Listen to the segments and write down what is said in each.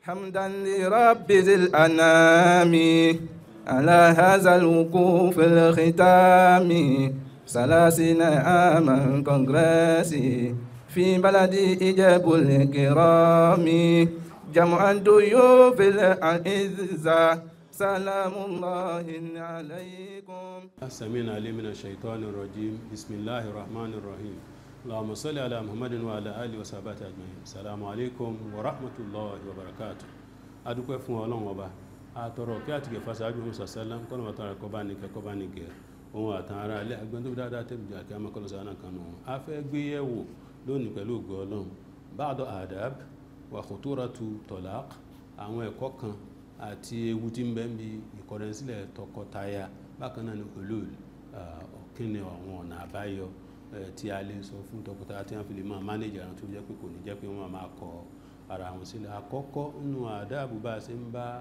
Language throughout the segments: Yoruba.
حمدا لرب ذي الأنام على هذا الوقوف الختام ثلاثين عاما كونغرسي في بلدي إجاب الكرام جمع الضيوف الأعزة سلام الله عليكم السميع العليم من الشيطان الرجيم بسم الله الرحمن الرحيم اللهم صل على محمد وعلى اله وصحبه اجمعين السلام عليكم ورحمه الله وبركاته adúpẹ́ fún ọlọ́run ọba àtọ̀rọ̀ kí àtìgẹ̀ fásáájú ọmọ sàṣẹ́lá kọ́nà bàtà rẹ̀ kọ́ bá ní kẹ́kọ́ bá ní gẹ̀ ohun àtàn ara ilé agbẹ́n tó dáadáa tẹ̀lé jà kí a máa kọ́ lọ sáà náà kan nù wọn. a fẹ́ gbé yẹ̀wò lónìí pẹ̀lú ògo ọlọ́run báàdọ̀ adab wa khuturatu talaq àwọn ẹ̀kọ́ kan àti ewu tí ń bẹ bí ìkọ̀rẹ́sílẹ̀ tọkọtaya bákan náà ní hulul ọ̀kínni àwọn ọ̀nà àbáyọ tí a lè sọ fún tọkọtaya tí wọ́n fi lè máa mánéjì ara tó jẹ́ pé kò ní jẹ́ pé wọ́n máa kọ ara wọn sílẹ̀ àkọ́kọ́ nínú àdáàbò bá a ṣe ń bá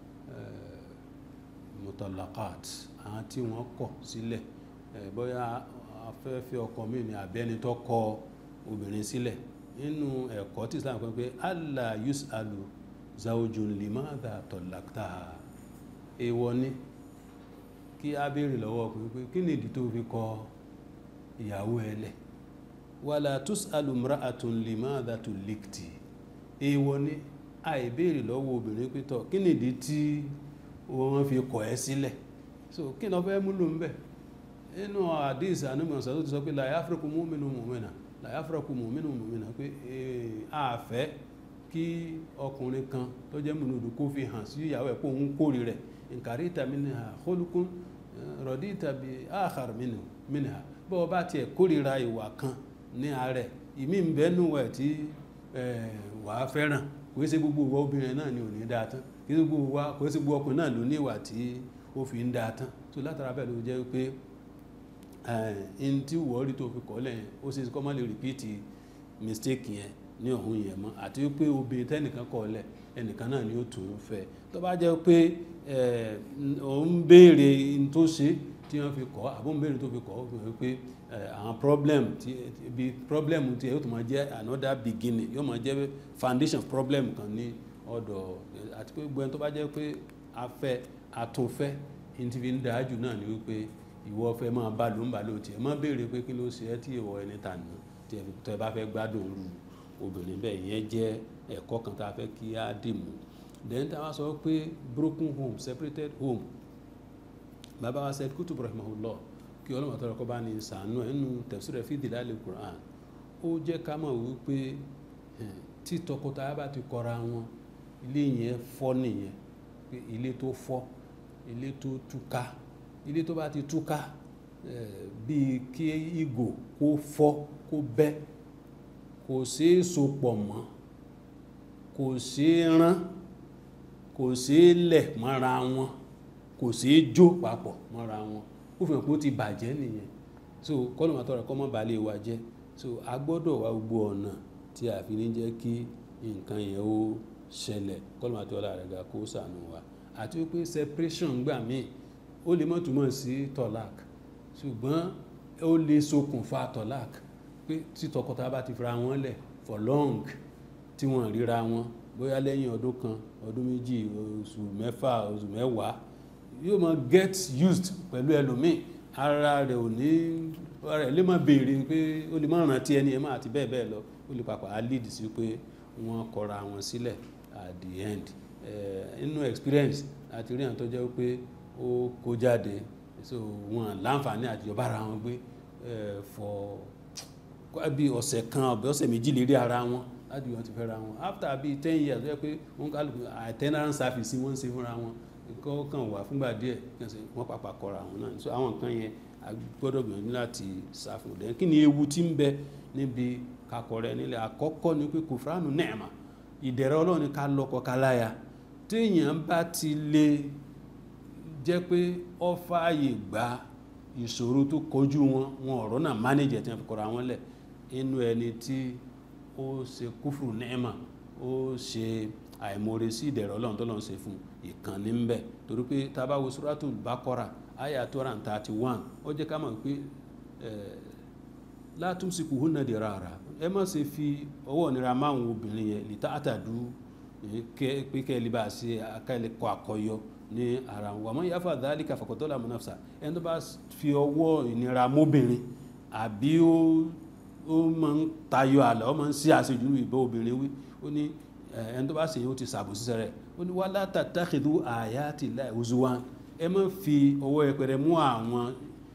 mutalakat àwọn tí wọ́n kọ̀ sílẹ̀ bóyá afẹ́fẹ́ ọkọ mi ni àbẹ́ni tó kọ obìnrin sílẹ̀ nínú ẹ̀kọ́ tí Islam kọ́ pé allah yusalu zawjun limadha talaqtaha èèwọ̀ ni kí a béèrè lọ́wọ́ ọkùnrin pé kí ni ìdí tó fi kọ ìyàwó ẹ lẹ̀ wala tusalu imra'atun limadha tulikti èèwọ̀ ni àìbéèrè lọ́wọ́ obìnrin pé tọ́ kí ni ìdí tí wọ́n fi kọ̀ ẹ́ sílẹ̀ so kí ni wọ́n fẹ́ múlò ń bẹ̀ nínú àdìs ànúmọ̀sán tó ti sọ pé la yafraku mu'minun mu'mina la yafraku mu'minun mu'mina pé àfẹ́ kí ọkùnrin kan tó jẹ́ múnudù kó fi hàn sí ìyàwó ẹ̀ pé òun kórè rẹ̀ nkàrí tàbí ní ha khulukun rọ̀dí tàbí akhar minha bọ́ ọ bá tiẹ̀ kórìíra ìwà kan ní ààrẹ ìmí ń bẹ́nu ẹ̀ tí wà á fẹ́ràn kò ṣe gbogbo ìwà obìnrin náà ni ò ní dáa tán kò ṣe gbogbo wa kò ṣe gbogbo ọkùnrin náà ló ní ìwà tí ó fi ń dáa tán tó látara bẹ́ẹ̀ ló jẹ́ pé ẹn tí wọ́ọ́rí tó fi kọ́ lẹ́yìn ó ṣe kọ́ má lè rìpíìtì mistake yẹn ní ọ̀hún yẹn mọ́ àti pé obìnrin tẹ́nìkan kọ̀ lẹ̀ ẹnìkan náà ni ó tún ń fẹ́ tó bá jẹ́ pé ò ń béèrè tó ṣe tí wọ́n fi kọ́ àbó ń béèrè tó fi kọ́ ó fi hàn pé àwọn problem tí bí problem tí yóò tún máa jẹ́ another beginning yóò máa jẹ́ foundation problem kan ní ọ̀dọ̀ àti pé gbogbo ẹni tó bá jẹ́ pé afẹ́ àtúnfẹ́ ní ti fi ń dáa jù náà ni wípé ìwọ fẹ́ máa bá ló ń bá ló tiẹ̀ má béèrè pé kí ló ṣe ẹ́ tí ìwọ ẹni tà nù tí ẹ bá fẹ́ gbádùn rú obìnrin bẹ́ẹ̀ yẹn jẹ́ ẹ̀kọ́ kan tá a fẹ́ kí á dì mú then tá a wá sọ pé broken home separated home bàbá wa Said Kutub rahimahullah kí ọlọ́mọ tó rọ̀kọ́ bá ní sànú ẹ̀ nínú tafsir fi dilal Qur'an ó jẹ́ ká mọ̀ wípé tí tọkọtaya bá ti kọra wọn ilé yẹn fọ́ nìyẹn pé ilé tó fọ́ ilé tó túká ilé tó bá ti túká bíi kí ìgò kó fọ́ kó bẹ́ kò ṣeé so pọ̀ mọ́ kò ṣeé rán kò ṣeé lẹ̀ mọ́ra wọn kò ṣeé jó papọ̀ mọ́ra wọn ó fi hàn pé ó ti bàjẹ́ nìyẹn so kọ́nà máa tọrọ kọ́ mọ́ balẹ̀ wa jẹ́ so a gbọ́dọ̀ wá gbogbo ọ̀nà tí a fi ní jẹ́ kí nǹkan yẹn ó ṣẹlẹ̀ kọ́nà máa tọrọ rẹ̀ ga kó sànù wa àti wípé separation gbà míì ó lè má túmọ̀ sí tọ́lák ṣùgbọ́n ó lè ṣokùnfà tọ́lák pé tí tọkọtaya bá ti fira wọn lẹ̀ for long tí wọ́n ríra wọn bóyá lẹ́yìn ọdún kan ọdún méjì oṣù mẹ́fà oṣù mẹ́wàá yóò máa get used pẹ̀lú ẹlòmíì ara rẹ̀ ò ní ara rẹ̀ lè má béèrè pé ó lè má rántí ẹni ẹ̀ má àti bẹ́ẹ̀ bẹ́ẹ̀ lọ ó lè papà á lead sí pé wọ́n kọra wọn sílẹ̀ at the end inú experience àti rí àwọn tó jẹ́ pé ó kó jáde so wọn láǹfààní àtijọba ara wọn gbé for bí ọ̀sẹ̀ kan ọ̀bẹ ọ̀sẹ̀ méjì lérí ara wọn láti wọn ti fẹ́ ra wọn after bíi ten years wọ́n pé wọ́n kálukú attendance service wọ́n ń ṣe fúnra wọn kọ́ kàn wá fúngbà díẹ̀ wọ́n pàpà kọra wọn náà so àwọn nǹkan yẹn a gbọ́dọ̀ gbìyànjú láti ṣàfihàn dẹ́n kí ni ewu tí ń bẹ níbi kakọrẹ nílẹ̀ àkọ́kọ́ ni pé kòfránù nẹ́ẹ̀mà ìdẹ̀rẹ̀ ọlọ́run ká lọ́kọ ká láya téèyàn bá ti lè jẹ́ pé ó fààyè gba ìṣòro tó kojú wọn wọn ọ̀rọ̀ náà manage ẹ̀ tí wọ́n fi kọra wọn lẹ̀ inú ẹni tí ó ṣe kúfùrù nẹ́ẹ̀mà ó ṣe àìmoore sí ìdẹ̀rọ̀ ọlọ́run tó lọ́n ṣe fún ìkànnì ń bẹ torí pé tá a bá wo Suratul Baqara àyà two hundred and thirty one ó jẹ́ ká mọ̀ pé la tumsikuhunna dirara ẹ má ṣe fi ọwọ́ nira máwọn obìnrin yẹn lè tààtàdú pé kẹ́ ẹ lè bá a ṣe akẹ́lẹ́ kọ àkọyọ ní ara wọn àmọ́ yàfa dhalika faqad zalama nafsa ẹni tó bá fi ọwọ́ ìnira mọ́bìnrin àbí ó ó máa ń tayọ àlà ó máa ń sí àṣejù ìbọn obìnrin wí ó ní ẹni tó bá ṣe yẹn ó ti sàbò sísẹ rẹ ó ní wala tattakhidhu ayati llahi huzwan ẹ má fi ọwọ́ ẹpẹrẹ mú àwọn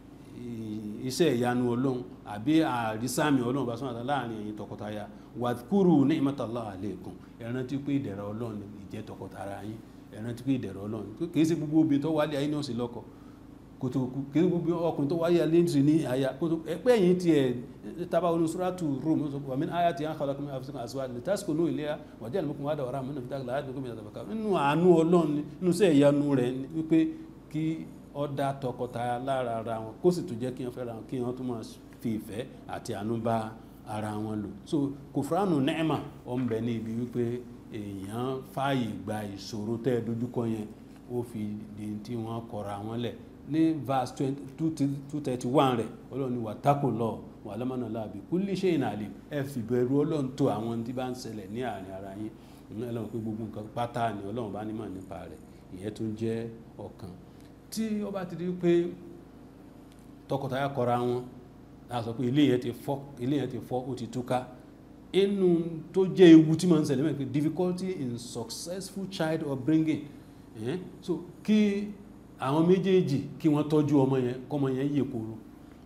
iṣẹ́ ìyanu ọlọ́run àbí àrísàmì ọlọ́run bá sọ́nà àtà láàrin ẹ̀yin tọkọtaya wadhkuru ni'matallahi alaykum ẹ rántí pé ìdẹ̀ra ọlọ́run ìjẹ́ tọkọtaya yín ẹ rántí pé ìdẹ̀ra ọlọ́run kì í ṣe gbogbo obìnrin tó wálé ayé náà sí lọ́kọ kòtò kì í ṣe gbogbo ọkùnrin tó wáyé ayé ní àyà kòtò ẹgbẹ́ yìí tiẹ̀ tábà wọn suratu Rum wa min ayati an khalaqa min anfusikum azwajan litaskunu ilayha wa ja'ala minkum mawadatan wa rahmatan nínú àánú ọlọ́run nínú sẹ́ ìyanu rẹ̀ wípé kí ọ̀dà tọkọtaya lára ara wọn kó sì tún jẹ́ kí wọ́n fẹ́ra wọn kí wọ́n tún máa fi ìfẹ́ àti àánú bá ara wọn lò so kòfúránù nẹ́ẹ̀mà ó ń bẹ ní ibi wípé èèyàn fààyè gba ìṣòro tẹ́ ẹ dojúkọ yẹn ó fi di tí wọ́n kọra wọn lẹ̀ ní verse two thirty one rẹ̀ ọlọ́run ní wàtákò lọ wà lọ́mọ́nà láàbì kulli shay'in alim ẹ fi bẹ̀rù ọlọ́run tó àwọn tí bá ń ṣẹlẹ̀ ní àárín ara yín ọlọ́run pé gbogbo nǹkan pátá ni ọlọ́run bá nímọ̀ nípa rẹ̀ ìyẹn tún jẹ́ ọ̀kan tí ó bá ti di pé tọkọtaya kọra wọn a sọ pé ilé yẹn ti fọ́ ilé yẹn ti fọ́ ó ti túká inú tó jẹ́ ewu tí ma ń ṣẹlẹ̀ mẹ́rin pé difficulty in successful child upbringing eh? so kí àwọn méjèèjì kí wọ́n tọ́jú ọmọ yẹn kọ́mọ yẹn yè kóró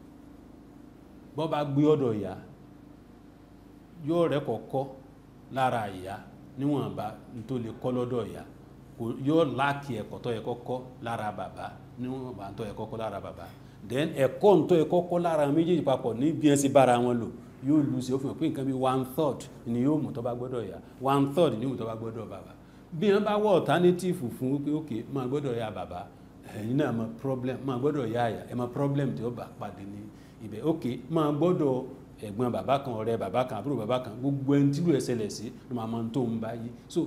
bọ́ bá gbé ọ̀dọ̀ ìyá yóò rẹ́ kọ̀ọ̀kọ́ lára ìyá níwọ̀nba tó lè kọ́ lọ́dọ̀ ìyá yóò láàkì ẹ̀kọ́ tó yẹ kọ́kọ́ lára bàbá níwọ̀nba tó yẹ kọ́kọ́ lára bàbá then ẹ̀kọ́ tó yẹ kọ́kọ́ lára méjèèjì papọ̀ ní bí ẹ sì bára wọn lò yóò lu sí ó fi hàn pé nǹkan bí one third ni yóò mú tó bá gbọ́dọ̀ ìyá one third ni yóò mú tó bá gbọ́dọ̀ bàbá bí wọ́n bá wọ alternative fún pé ok máa gbọ́dọ̀ ya bàbá ẹ̀yin náà mọ problem máa gbọ́dọ̀ ya àyà ẹ̀ mọ problem tí ó bá pàdé ní ibẹ̀ ok máa gbọ́dọ̀ ẹ̀gbọ́n bàbá kan ọ̀rẹ́ bàbá kan àbúrò bàbá kan gbogbo ẹni tí ló ẹ̀ ṣẹlẹ̀ sí ló máa máa tó ń bá yí so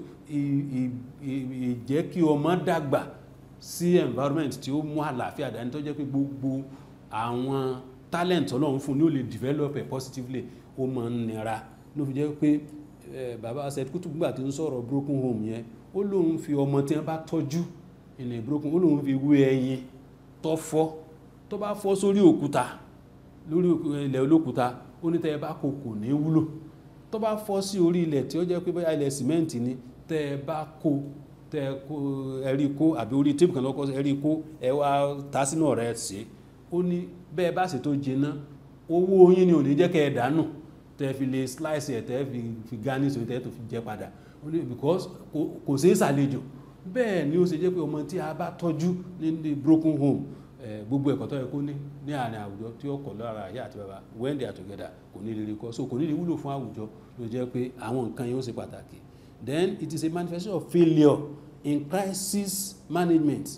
ìjẹ́ kí ọmọ dàgbà sí environment tí ó mú àlàáfíà dání tó jẹ́ pé gbogbo àwọn talent ọlọ́run fún ni ó lè develop it positively ó máa ń nira ló fi jẹ́ pé bàbá Said Kutub gbà tí ń sọ̀rọ̀ broken home yẹn ó lóun fi ọmọ tí wọ́n bá tọ́jú ilẹ̀ broken ó lóun fi wé ẹyin tó fọ́ tó bá fọ́ sórí òkúta lórí ilẹ̀ olókúta ó ní tẹ́ ẹ bá kó kò ní wúlò tó bá fọ́ sí orí ilẹ̀ tí ó jẹ́ pé bóyá ilẹ̀ sìmẹ́ǹtì ni tẹ́ ẹ bá kó tẹ́ ẹ kó ẹ̀rí kó àbí orí tíìpù kan lọ́kọ́ ẹ̀rí kó ẹ wá ta sínú ọ̀rẹ́ ṣe ó ní bẹ́ẹ̀ bá sì tó jiná owó yín ni ò ní jẹ́ kẹ́ ẹ dànù tẹ́ fi lè slice ẹ̀ tẹ́ fi fi garnish tẹ́ tó fi jẹ padà ó ní because kò sí ìsàlejò bẹ́ẹ̀ ni ó ṣe jẹ́ pé ọmọ tí a bá tọ́jú ní broken home gbogbo ẹ̀kọ́ tó yẹ kó ní ní àárín àwùjọ tí ó kọ̀ lára ìyá àti bàbá when they are together kò ní lè rí kọ́ so kò ní lè wúlò fún àwùjọ ló jẹ́ pé àwọn nǹkan yẹn ó ṣe pàtàkì then it is a manifestation of failure in crisis management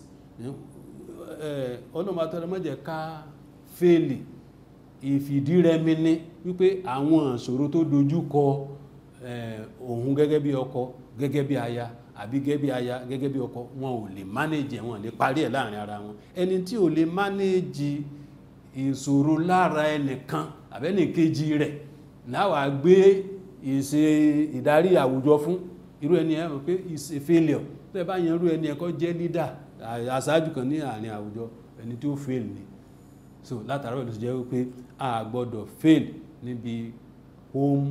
ọlọ́mọ àtọ́lọ́ mọ́jẹ̀ ká fẹ́ẹ̀lì ìfìdírẹmi ní wípé àwọn ìṣòro tó dojú kọ òun gẹ́gẹ́ bí ọkọ gẹ́gẹ́ bí aya àbí gẹ́gẹ́ bí aya gẹ́gẹ́ bí ọkọ wọn ò lè mánéjì wọn lè parí ẹ̀ láàrin ara wọn ẹni tí ò lè mánéjì ìṣòro lára ẹnìkan àbẹ́nìkejì rẹ̀ láwà gbé ìṣe ìdarí àwùjọ fún irú ẹni ẹ̀ mọ̀ pé ìṣe failure tó ẹ bá yan irú ẹni ẹ̀kọ́ jẹ́ leader aṣáájú kan ní àárín àwùjọ ẹni tí ó fail ni so látàrí ìlú jẹ́ wípé a gbọ́dọ̀ fail níbi home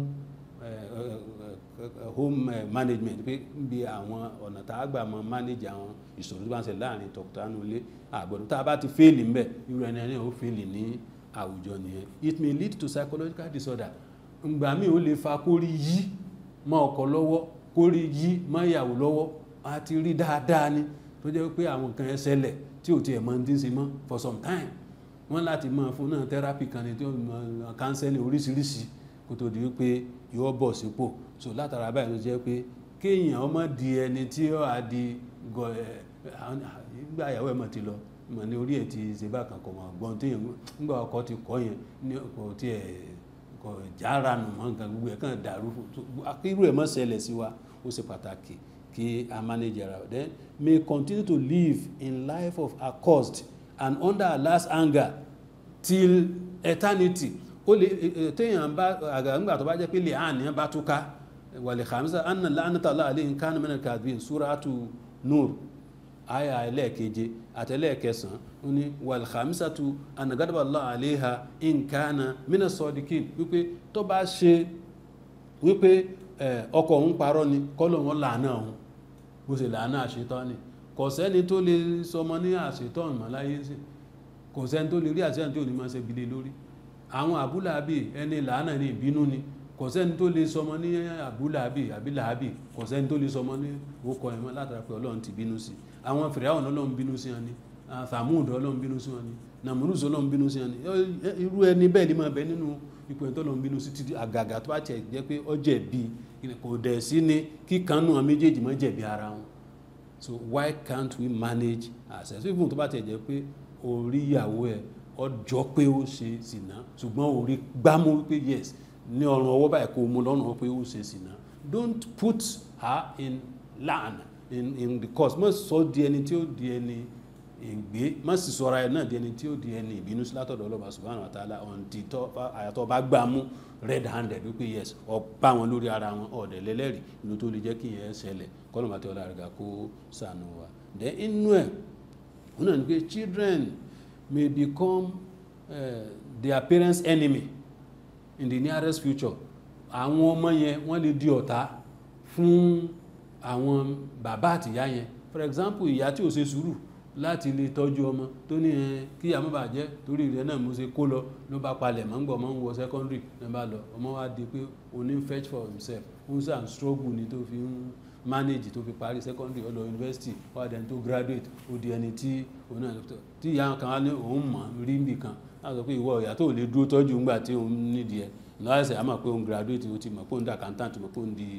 home management pé níbi àwọn ọ̀nà tá a gbà mọ manage àwọn ìṣòro tó bá ń ṣe láàrin tọkọtaya ilé àgbọ̀dọ̀ tá a bá ti fail ńbẹ̀ irú ẹni ẹni ó fail ní àwùjọ nìyẹn it may lead to psychological disorder ngbà míì ó lè fa kórí yí mọ́ ọkọ lọ́wọ́ kórí yí mọ́ ìyàwó lọ́wọ́ a ti rí dáadáa ni tó jẹ́ pé àwọn nǹkan ẹ ṣẹlẹ̀ tí ò tiẹ̀ mọ́ ní ṣe mọ́ for some time wọ́n láti máa fún náà therapy kan ní tí wọ́n mọ counseling oríṣiríṣi kó tó di wípé yóò bọ̀ sípò so látara báyìí ló jẹ́ pé kéèyàn ọmọ di ẹni tí ó á di gọ ẹ nígbà ìyàwó ẹ̀ mọ̀ ti lọ mọ̀ ní orí ẹ̀ ti ṣe bákan kọ̀ mọ̀ gbọ́n tí nígbà ọkọ ti kọ́ yẹn ní kò tiẹ̀ kò jára nù mọ́ nǹkan gbogbo ẹ̀ kàn dàrú irú ẹ̀ mọ́ ṣẹlẹ̀ sí wa ó ṣe pàtàkì kí a manage ara then may continue to live in life of accursed and under Allah's anger till eternity ó lè téèyàn bá àgbàgbà tó bá jẹ́ pé lè hàn ní bá túká wàlẹ̀ khamisa anna la'nata Allah alayhim kana min al-kadhibin suratu nur aya ẹlẹ́ẹ̀keje àtẹlẹ́ẹ̀kẹsàn ó ní wàlẹ̀ khamisatu anna ghadaba Allah alayha in kana min as-sadiqin wípé tó bá ṣe wípé ọkọ òun parọ́ ni kọ́lọ̀ wọn làánà òun bó ṣe làánà àṣetọ́ ni kò sẹ́ni tó lè sọmọ ní àṣetọ́ ìmọ̀ láyé sí kò sẹ́ni tó lè rí àṣetọ́ tí ò ní máa ṣe gbilé lórí àwọn àbúlàbí ẹni làánà ní ìbínú ni kò sẹ́ni tó lè sọmọ ní àbúlàbí àbílàbí kò sẹ́ni tó lè sọmọ ní orúkọ ẹ̀mọ́ látara pé ọlọ́run ti bínú sí àwọn fìràwọ̀n ọlọ́run bínú sí wọn ni thamud ọlọ́run bínú sí wọn ni namurus ọlọ́run bínú sí wọn ni irú ẹni bẹ́ẹ̀ ni máa bẹ nínú ipò ẹ̀tọ́ ọlọ́run bínú sí títí àgàgà tó bá tiẹ̀ jẹ́ pé ó jẹ̀bi kò dẹ̀ sí ni kíkanú àwọn méjèèjì má jẹ̀bi ara wọn so why can't we manage ourselves even tó bá tiẹ̀ jẹ́ pé orí ìyàwó ẹ̀ ọjọ́ pé ó ṣe sìnà ṣùgbọ́n orí gbámú wípé yes ní ọrùn ọwọ́ báyìí kó mú lọ́rùn pé ó ṣe sìnà don't put her in lan in in the cause má sọ di ẹni tí ó di ẹni ìgbé má sì sọra ẹ náà di ẹni tí ó di ẹni ìbínú sí látọ̀dọ̀ ọlọ́ba subhanahu wa ta'ala ọ̀ǹtì àyàtọ̀ bá gbà mú red handed wípé yes ọba wọn lórí ara wọn ọ̀dẹ̀ lẹ́lẹ́rìí inú tó lè jẹ́ kí yẹn ṣẹlẹ̀ kọ́nà bàtẹ́ ọ̀la rẹ̀ gà kó sànù wa then inú ẹ̀ wọn náà ní pé children may become uh, their parents enemy in the nearest future àwọn ọmọ yẹn wọ́n lè di ọ̀tá fún àwọn bàbá àtìyá yẹn for example ìyá tí ò ṣe sùúrù láti lè tọ́jú ọmọ tó ní ẹ kí àmọ́ bàjẹ́ torí rẹ̀ náà mo ṣe kó lọ ló bá palẹ̀ mọ́ ń gbọ́ ọmọ ń wọ secondary ní bá lọ ọmọ wa di pé oní fetch for himself ó ń sàn struggle ni tó fi ń manage tó fi parí secondary ó lọ university wá dẹni tó graduate ó di ẹni tí òun náà tí ìyá kan wá ní òun mọ̀ rí nbì kan á sọ pé ìwọ ìyá tó lè dúró tọ́jú ńgbà tí òun nídìí ẹ̀ lọ́sẹ̀ àmọ́ pé òun graduate ó ti mọ̀ pé òun di accountant mọ̀ pé òun di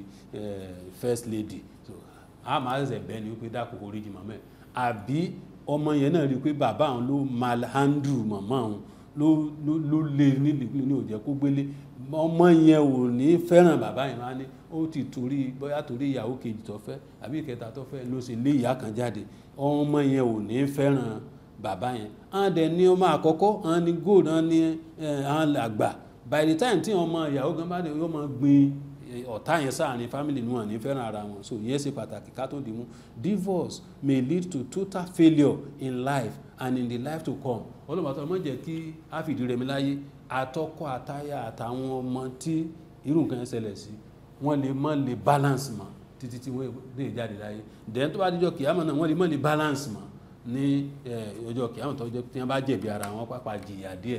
first lady so a máa ṣẹ̀ṣẹ̀ bẹ́ẹ̀ ni wípé dákò orí jì mọ́mọ́ ẹ̀ àbí ọmọ yẹn náà rí i pé bàbá àwọn ló malhandle màmá àwọn ló ló ló lé nílùú ní òjẹ́ kó gbélé ọmọ yẹn ò ní fẹ́ràn bàbá yẹn máa ní ó ti torí bóyá torí ìyàwó kejì tó fẹ́ àbí ìkẹta tó fẹ́ ló ṣe lé ìyá kan jáde ọmọ yẹn ò ní fẹ́ràn bàbá yẹn àwọn dẹ̀ ní ọmọ àkọ́kọ́ àwọn ní gold àwọn ní àwọn àgbà by the time tí ọmọ ìyàwó gan bá dé yóò máa gbin ọ̀tá yẹn sáàrin family ní wọn ní fẹ́ràn ara wọn so ìyẹn ṣe pàtàkì ká tó dìímú divorce may lead to total failure in life and in the life to come ọlọ́mọ̀tò ọmọ jẹ́ kí a fìdí rẹmi láyé àtọkọ àtaya àtàwọn ọmọ tí irú nǹkan yẹn ṣẹlẹ̀ sí wọ́n lè mọ́ lè balance mọ́ títí tí wọ́n lè jáde láyé then tó bá dijọ́ kìámọ̀ náà wọ́n lè mọ́ lè balance mọ́ ní ọjọ́ kìámọ̀ tó jẹ́ tí wọ́n bá jẹ̀bi ara wọn pàpà jìyà díẹ̀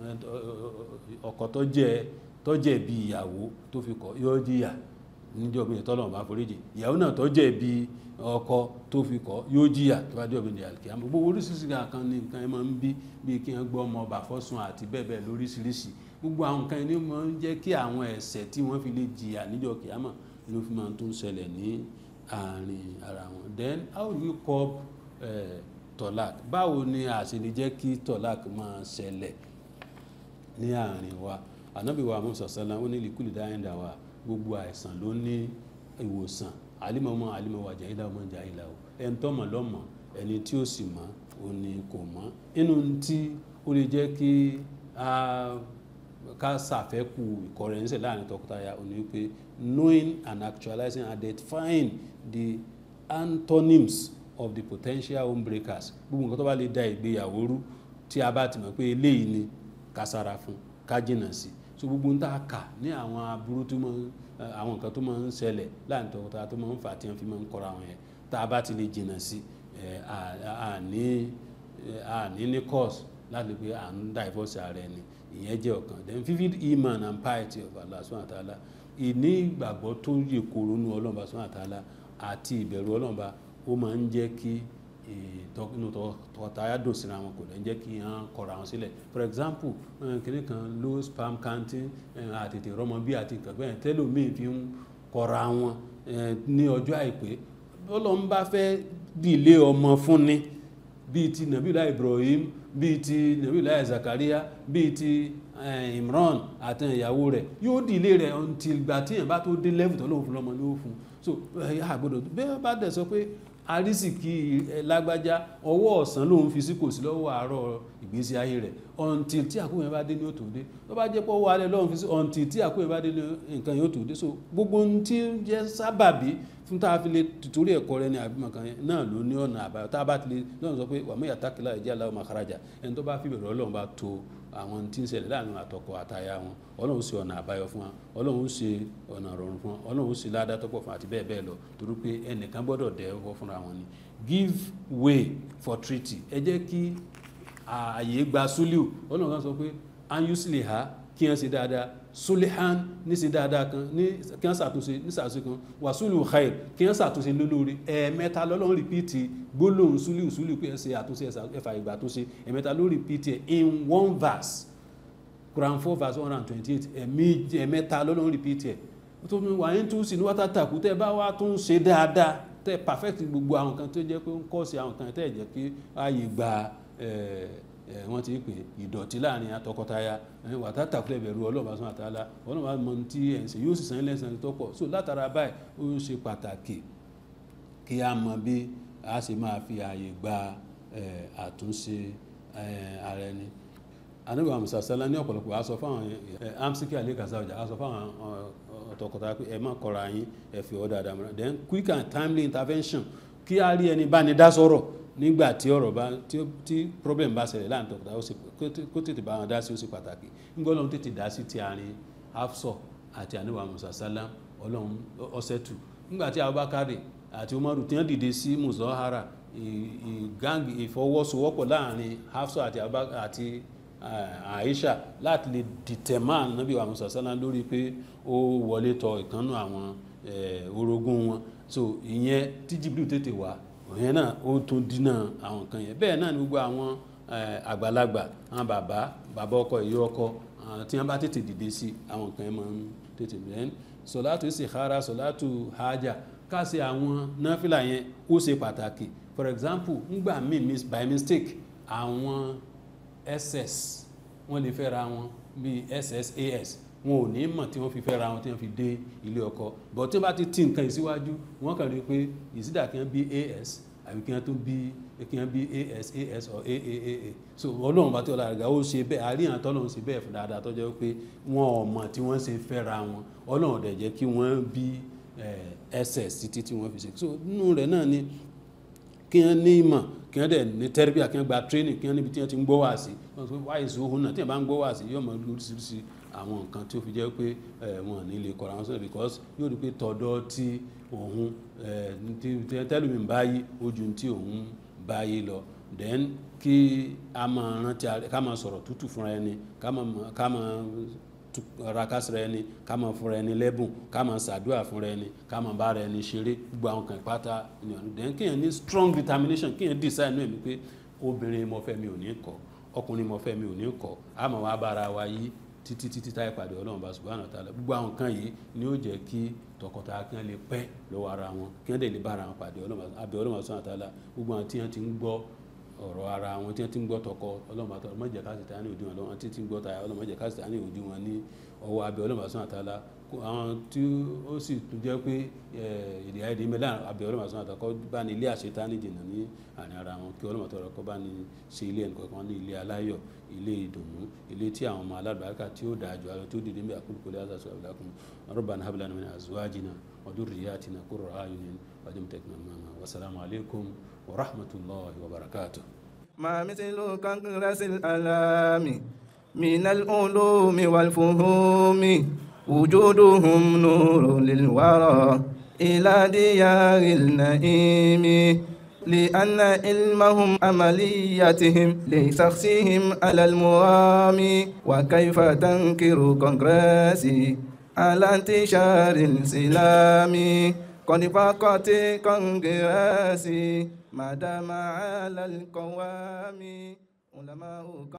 ọkọ tó jẹ́ tó jẹ̀bi ìyàwó tó fi kọ̀ yóò jìyà níjọ́ bí tọ́lọ́run bá foríjì ìyàwó náà tó jẹ̀bi ọkọ tó fi kọ̀ yóò jìyà tó bá jọ́ bí ní àlùkìyà gbogbo oríṣiríṣi kan ní nǹkan ẹ máa ń bí bí kí wọ́n gbọ́ ọmọ ọba fọ́sùn àti bẹ́ẹ̀ bẹ́ẹ̀ lóríṣiríṣi gbogbo àwọn nǹkan ẹni máa ń jẹ́ kí àwọn ẹ̀ṣẹ̀ tí wọ́n fi lè jìyà níjọ́ kìámọ̀ ló fi máa tó ń ṣẹlẹ̀ ní àárín ara wọn then how do we cope uh, tọ́lák báwo ni àṣírí jẹ́ kí tọ́lák máa ṣẹlẹ̀ ní àárín wa ànábì wa musa sálá ó ní likuli dáhìndà wa gbogbo àìsàn ló ní ìwòsàn alimọmọ alimọwọ àjàyílá ọmọ àjàyílá o ẹni tó mọ̀ lọ́mọ ẹni tí ó sì mọ̀ ó ní kò mọ̀ inú tí ó lè jẹ́ kí ká ṣàfẹ́kù ìkọrẹ́nsẹ̀ láàrin tọkọtaya ó ní wípé knowing and actualizing and identifying the antonyms of the potential home breakers gbogbo nǹkan tó bá lè da ìgbéyàwó rú tí a bá ti mọ̀ pé eléyìí ni ká sára fún ká jìnnà sí so gbogbo ń tá a kà ní àwọn aburú tó máa ń àwọn nǹkan tó máa ń ṣẹlẹ̀ láàrin tọkọtaya tó máa ń fà tí wọ́n fi máa ń kọ́ra wọn yẹn tá a bá ti lè jìnnà sí àní àní ní course láti pé à ń divorce ara ẹni ìyẹn jẹ́ ọ̀kan then vivid iman and piety of Allah subhanahu wa ta'ala ìní ìgbàgbọ́ tó yè koro nu ọlọ́mọba subhanahu wa ta'ala àti ìbẹ̀rù ọlọ́mọba ó máa ń jẹ́ kí inú tọkọtaya dùn síra wọn kò lè jẹ́ kí wọ́n kọ̀ra wọn sílẹ̀ for example kìnìún kan low sperm counting àtètè rọmọ bí àti kàgbẹ́ tẹ́lómi fi ń kọ̀ra wọn ní ọjọ́ àìpé ọlọ́run bá fẹ́ dìlé ọmọ fúnni bíi ti nàbílá Ibrahim bíi ti nàbílá Zakaria bíi ti Imran àti ìyàwó rẹ̀ yóò dìlé rẹ̀ until gbà tí yẹn bá tó dé level tó lóun fún lọ́mọ ní ó fún so àgbọ̀dọ̀ bẹ́ẹ̀ bá dẹ̀ sọ pé arísìkí ẹ, lágbájá ọwọ́ ọ̀sán lòun fi sí kò sí lọ́wọ́ àárọ̀ ìgbésí ayé rẹ̀ until tí àkóyè bá dé ní òtò dé tó bá jẹ́ pé ọwọ́ alẹ́ lọ́run fi sí until tí àkóyè bá dé ní nǹkan yóò tó dé so gbogbo ohun tí ń jẹ́ sábàbí fún tá a fi lè torí ẹ̀kọ́ rẹ ní àbímọ kan yẹn náà ló ní ọ̀nà àbáyọ tá a bá ti lè lọ́run sọ pé wàmú yàtàkìlá ìjà aláwọ̀ makarajà ẹni tó bá fi bẹ̀rẹ̀ ọlọ́run bá to àwọn tí ń ṣẹlẹ̀ láàrin àtọkọ àtaya wọn ọlọ́run ṣe ọ̀nà àbáyọ fún wọn ọlọ́run ṣe ọ̀nà rọrùn fún wọn ọlọ́run ṣe ládàá tó pọ̀ fún àti bẹ́ẹ̀ bẹ́ẹ̀ lọ torí pé ẹnìkan gbọ́dọ̀ dẹ́ ọkọ fúnra wọn ni give way for treaty ẹ jẹ́ kí ààyè gba suliu ọlọ́run kan sọ pé anyusili ha kí wọ́n ṣe dáadáa sulihan ní ṣe dáadáa kan ní kí wọ́n ṣàtúnṣe ní ṣàtúnṣe kan wàsúlù khair kí wọ́n ṣàtúnṣe lólórí ẹ̀ẹ̀mẹ́ta lọ́lọ́run rìpíìtì gbólóhùn suliu suliu pé ẹ ṣe àtúnṣe ẹ̀fà ìgbà àtúnṣe ẹ̀ẹ̀mẹ́ta ló rìpíìtì ẹ̀ in one verse Quran four verse one hundred and twenty-eight ẹ̀mí ẹ̀mẹ́ta lọ́lọ́run rìpíìtì ẹ̀ tó ní wàá ń tún sí ní wátá tàkú tẹ́ bá wá tún ṣe dáadáa tẹ́ perfect gbogbo àwọn kan tó jẹ́ pé ń kọ́ sí àwọn kan tẹ́ jẹ́ kí ààyè gba ẹ̀ ẹ̀ wọ́n ti pè ìdọ̀tí láàrin atọkọtaya ẹ̀ wàtá tàkú ẹ̀bẹ̀rù ọlọ́ọ̀bá sọ́nà àtàlà ọlọ́ọ̀bá mọ tí ẹ̀ ń ṣe yóò sì san lẹ́sàn tó pọ̀ so látara báyìí ó ń ṣe pàtàkì kí a mọ bí a ṣe máa fi ààyè gba ẹ̀ àtúnṣe ẹ̀ ara ẹni anabi musa sala ní ọ̀pọ̀lọpọ̀ aṣọ fáwọn ẹ̀ amsiki alẹ́ kasa ọjà aṣọ fáwọn ọ̀tọ̀kọ̀tà pé ẹ má kọra yín ẹ fi ọ́ dáadáa mọ́ra then quick and timely intervention kí a rí ẹni bá ní dá sọ̀rọ̀ nígbà tí ọ̀rọ̀ bá tí problem bá ṣẹlẹ̀ láàrin tọkọtà ó sì kó tètè bá wọn dá sí ó sì pàtàkì nígbà ọlọ́run tètè dá sí ti àárín Hafsọ àti anabi musa sala ọlọ́run ọ̀sẹ̀ tù nígbà tí Abubakar àti Umaru tí wọ́n dìde sí muzahara ìgáǹgì ìfọwọ́sowọ́pọ̀ láàrin Hafsọ àti Aisha láti lè determine Nabi wa Musa sallam lórí pé ó wọlé tọ̀ ìkànnù àwọn orogún wọn so ìyẹn tí Jibril tètè wá ìyẹn náà ó tún dínà àwọn kan yẹn bẹ́ẹ̀ náà ni gbogbo àwọn àgbàlagbà àwọn bàbá bàbá ọkọ ìyá ọkọ tí wọ́n bá tètè dìde sí àwọn kan yẹn máa ń tètè bẹ́ẹ̀ sọ̀látù istikhara sọ̀látù haja káṣe àwọn náfìlà yẹn ó ṣe pàtàkì for example ngbà míì by mistake àwọn ss wọ́n lè fẹ́ra wọn bíi ssas wọn ò ní mọ̀ tí wọ́n fi fẹ́ra wọn tí wọ́n fi dé ilé ọkọ but tí wọ́n bá ti ti nǹkan ìsíwájú wọ́n kàn rí i pé ìsídà kí wọ́n bí as àbí kí wọ́n tún bí kí wọ́n bí as as or aaaa so ọlọ́run bá tí ọlọ́run àgbà ó ṣe bẹ́ẹ̀ àríyàn tọ́lọ́run ṣe bẹ́ẹ̀ fún dáadáa tọ́jọ́ pé wọn ò mọ̀ tí wọ́n ṣe fẹ́ra wọn ọlọ́run dẹ̀ jẹ́ kí wọ́n bí ss títí tí wọ́n fi ṣe so nínú rẹ̀ náà ni kí wọ́n ní ìmọ̀ kí wọ́n dẹ̀ ní tẹ́rẹ́bíà kí wọ́n gba training kí wọ́n níbi tí wọ́n ti ń gbọ́ wá sí wọ́n sọ wáyé ìṣòwò náà tí wọ́n bá ń gbọ́ wá sí yóò mọ lóríṣiríṣi àwọn nǹkan tí ó fi jẹ́ pé wọn ò ní lè kọ́ra wọn sọ̀rọ̀ because yóò rí pé tọ̀dọ̀ tí òun tẹ́lùmí ń báyé ojú tí òun báyé lọ then kí a máa rántí ká máa sọ̀rọ̀ tútù fúnra ẹni ká máa ra kásìrò ẹni ká máa fúnra ẹni lẹ́bùn ká máa ṣàdúrà fúnra ẹni ká máa bára ẹni ṣeré gbogbo àwọn kan ìpátá ni ọ̀nà then kéèyàn ní strong determination kéèyàn decide náà mi pé obìnrin mo fẹ́ mi ò ní kọ̀ ọkùnrin mo fẹ́ mi ò ní kọ̀ á máa wá bára wa yí títí títí táyé pàdé ọlọ́run bá subhanahu wa ta'ala gbogbo àwọn kan yìí ni ó jẹ́ kí tọkọtaya kí wọ́n lè pẹ́ lọ́wọ́ ara wọn kí wọ́n dẹ̀ lè bára wọn pàdé abẹ́ ọlọ́run subhanahu wa ta'ala gbogbo àwọn tí wọ́n ti ń gbọ́ ọ̀rọ̀ ara wọn tí wọ́n ti ń gbọ́ tọkọ ọlọ́run àtọ́ ọlọ́mọ jẹ́ káṣí tání òdi wọn lọ́wọ́ tí ti ń gbọ́ taya ọlọ́mọ jẹ́ káṣí tání òdi wọn ní ọwọ́ abẹ́ ọlọ́run subhanahu wa ta'ala àwọn tí ó sì tún jẹ́ pé èdè àìdè mẹ́lá abẹ́ ọlọ́run subhanahu wa ta'ala kọ́ bá ní ilé àṣetání jìnnà ní àárín ara wọn kí ọlọ́run àtọ́rọ̀ kọ́ bá ní ṣe ilé ẹnì kọ̀ọ̀kan ní ilé aláyọ̀ ilé ìdùnnú ilé tí àwọn ọmọ alábàárikà tí ó dáa jù àwọn tó dìde bí àkúrò kólé àzàṣọ àbúlákùn rabbana hab lana min azwajina wa dhurriyyatina qurrata a'yunin waj'alna imama wa salamu alaykum wa rahmatullahi wa barakatuh ما مثل كنغرس الألام من العلوم والفهوم وجودهم نور للورى إلى ديار النعيم لأن علمهم عملياتهم لشخصهم على المرام وكيف تنكر كونغرسي على انتشار السلام قد فقط كونغرسي ما دام على القوام علماء